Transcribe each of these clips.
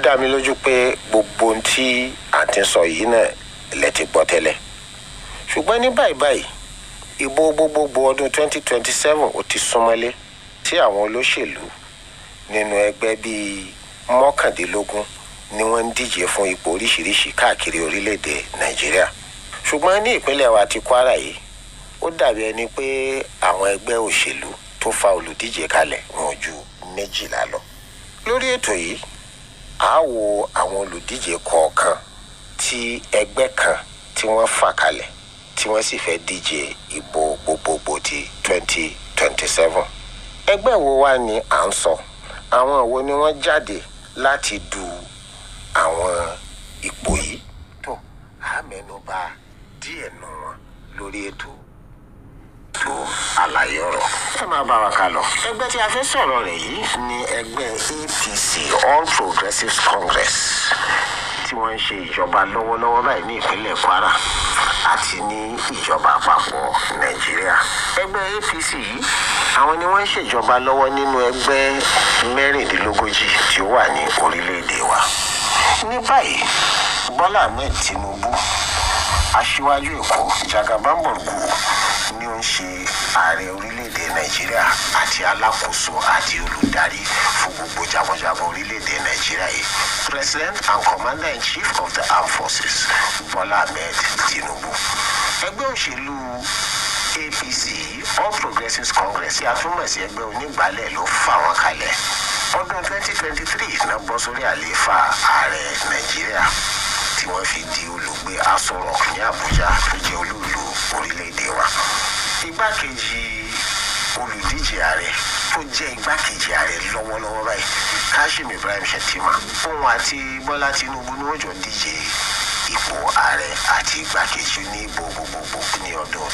dá mi lójú pé gbogbo ohun tí a ti sọ yìí náà lẹ ti gbọ́ tẹ́lẹ̀ ṣùgbọ́n ní báyìí báyìí ìbò gbogbogbò ọdún 2027 ó ti súnmọ́lé tí àwọn olóṣèlú nínú ẹgbẹ́ bíi mọ́kàndínlógún ni wọ́n ń díje fún ipò oríṣiríṣi káàkiri orílẹ̀-èdè nàìjíríà ṣùgbọ́n ní ìpínlẹ̀ wa ti kwara yìí ó dàbí ẹni pé àwọn ẹgbẹ́ òṣèlú tó fa olùdíje kalẹ̀ wọn ju méjìlá lọ lórí ètò yìí a wo àwọn olùdíje kọ̀ọ̀kan tí ẹgbẹ́ kan tí wọ́n fà kalẹ̀ tí wọ́n sì fẹ́ díje ìbò gbogbogbò ti 2027 ẹgbẹ́ wo wá ni à ń sọ àwọn wo ni wọ́n jáde láti du àwọn ipò yìí tó a mẹ́nuba díẹ̀ nù wọn lórí ètò tó àlàyé ọ̀rọ̀. ẹ máa bá wa kà lọ. ẹgbẹ́ tí a fẹ́ sọ̀rọ̀ rẹ̀ yìí ni ẹgbẹ́ apc all progressives congress tí wọ́n ń ṣe ìjọba lọ́wọ́lọ́wọ́ báyìí ní ìpínlẹ̀ kwara àti ní ìjọba àpapọ̀ nàìjíríà. ẹgbẹ́ apc yìí àwọn ni wọ́n ń ṣèjọba lọ́wọ́ nínú ẹgbẹ́ mẹ́rìndínlógójì tí ó wà ní orílẹ̀-èdè wa. ní báyìí bọ́lá ahmed tinubu aṣíwájú èkó jagabamborgu ni ó ń ṣe ààrẹ orílẹ̀-èdè nàìjíríà àti alákòóso àti olùdarí fún gbogbo jagunjagun orílẹ̀-èdè nàìjíríà yìí president and commander in chief of the armed forces bọ́lá ahmed tinubu ẹgbẹ́ òṣèlú apc all progressives congress tí a tún mọ̀ sí ẹgbẹ́ onígbàálẹ̀ ló fà wọ́n kalẹ̀ ọdún 2023 náà bọ́ sórí àlééfà ààrẹ nàìjíríà tí wọ́n fi di olùgbé aṣọ rock ní àbújá tó jẹ́ olúùlú orílẹ̀-èdè wa igbákejì olùdíje ààrẹ tó jẹ́ igbákejì ààrẹ lọ́wọ́lọ́wọ́ báyìí kashim ibrahim shettima òun àti bọ́lá tinubu ni wọ́n jọ díje ipò ààrẹ àti igbákejì ní ìbò gbogbogbò ní ọdún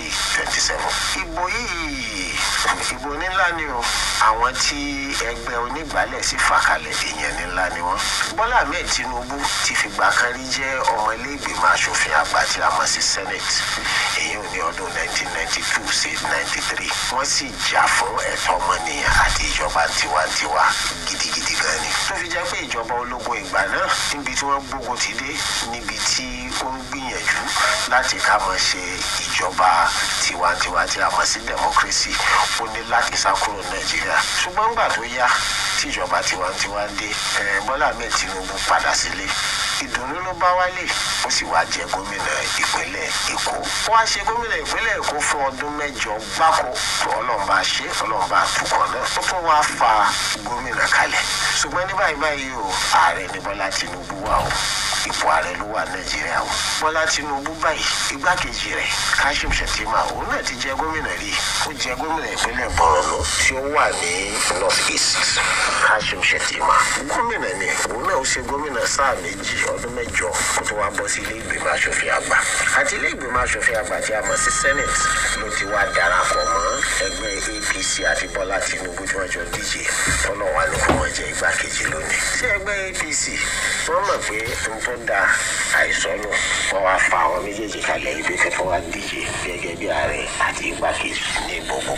2027 ìbò yìí ìbò ńlá ni o àwọn tí ẹgbẹ́ onígbàálẹ̀ sì fà kalẹ̀ èèyàn ńlá ni wọ́n bọ́lá ahmed tinubu ti fìgbà kan rí jẹ́ ọmọ ilé ìgbìmọ̀ asòfin àgbà tí a mọ̀ sí senate èyí ò ní ọdún 1992 sí 93 wọ́n sì jà fún ẹ̀tọ́ ọmọnìyàn àti ìjọba tiwantiwa gidigidi gan ni tó fi jẹ́ pé ìjọba ológun ìgbà náà níbi tí wọ́n gbógun ti dé níbi tí ó ń gbìyànjú láti ká mọ̀ ṣe ìjọba tiwantiwa tí a mọ̀ sí democracy ó ní láti sá kúrò nàìjíríà ṣùgbọ́n gbà tó yá tíjọba tiwantiwa dé ẹ̀ bọ́lá ahmed tinubu padà sílé ìdùnnú ló bá wálé ó sì wá jẹ gómìnà ìpínlẹ̀ èkó wọ́n á ṣe gómìnà ìpínlẹ̀ èkó fún ọdún mẹ́jọ gbáko ọlọ́mọba ṣe ọlọ́mọba àtúkọ̀ náà ó tún wá fa gómìnà kalẹ̀ ṣùgbọ́n ní báyìí báyìí o ààrẹ ní bọ́lá tinubu wà o ipò ààrẹ ló wà nàìjíríà o bọ́lá tinubu báyìí igbákejì rẹ̀ kashim shettima òun náà ti jẹ gómìnà rí ó jẹ gómìnà ìpínlẹ̀ borno tí ó wà ní north east kashim shettima gómìnà ni òun náà ó ṣe gómìnà sáà méjì ọdún mẹ́jọ kó tó wá bọ́ sí ilé ìgbìmọ̀ asòfin àgbà àti ilé ìgbìmọ̀ asòfin àgbà tí a mọ̀ sí senate ló ti wá darapọ̀ mọ́ ẹgbẹ́ apc àti bọ́lá tinubu tí wọ́n jọ díje tọ́nà wà ní kó wọ́n jẹ igbákejì lónìí sí ẹgbẹ́ apc wọ́n mọ̀ pé n tó da àìsọ́nù wọ́n wá fa àwọn méjèèjì kalẹ̀ ibi kẹfọ́ wá díje gẹ́gẹ́ bí ààrẹ àti igbákejì ní gbogbo